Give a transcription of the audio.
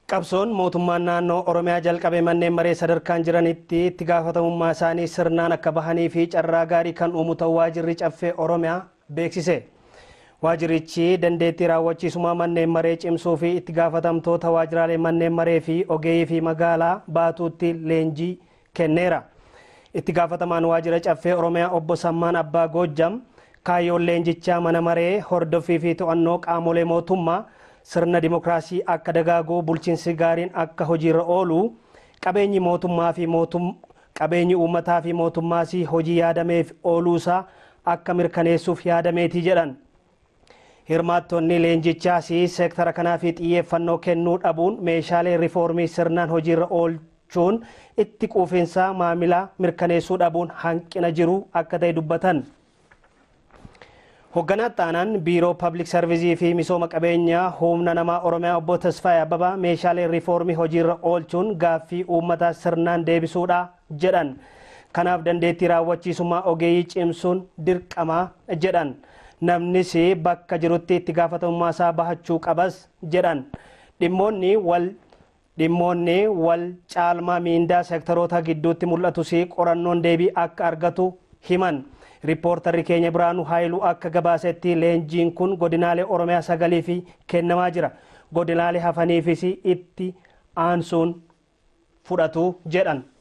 Qabsoon mootummaan naannoo Oromiyaa jalqabee manneen maree sadarkaan jiranitti itti gaafatamummaa isaanii sirnaan akka bahanii fi carraa gaarii kan uumu ta'uu waajirri caffee Oromiyaa beeksise. Waajirichi dandeettii raawwachiisummaa manneen maree cimsuu fi itti gaafatamtoota waajiraalee manneen maree fi ogeeyyii fi magaalaa baatuutti leenjii kenneera. Itti gaafatamaan waajira caffee Oromiyaa obbo Sammaan Abbaa Goojjam kaayyoon leenjichaa mana maree hordoffii fi to'annoo qaamolee mootummaa sirna dimokiraasii akka dagaaguu bulchiinsi gaariin akka hojiirra oolu qabeenyi mootummaa fi qabeenyi uummataa fi mootummaas hojii yaadameef ooluusaa akka mirkaneessuuf yaadameeti jedhan. Hirmaattonni leenjichaas seektara kanaaf xiyyeeffannoo kennuu dhabuun meeshaalee riifoormii sirnaan hojiirra oolchuun itti quufinsa maamilaa mirkaneessuu dhabuun hanqina jiru akka ta'e dubbatan. Hoogganaa Xaanaan Biiroo Pabliik Sarvizii fi Misooma Qabeenyaa Humna Namaa Oromiyaa Obbo Tasfaayee Abbabaa meeshaalee riifoormii hojiirra oolchuun gaaffii uummataa sirnaan deebisuudha jedhan. Kanaaf dandeettii raawwachiisummaa ogeeyyii cimsuun dirqamaa jedhan. Namnis bakka jirutti itti gaafatamummaa isaa bahachuu qabas jedhan. Dhimmoonni wal dhimmoonni wal caalmaa miindaa seektaroota gidduutti mul'atus qorannoon deebii akka argatu himan. Riippoortarri keenya Biraanuu Haayiluu akka gabaasetti leenjiin kun godinaalee Oromiyaa sagalii fi kennamaa jira. Godinaalee hafaniifis itti aansuun fudhatu jedhan.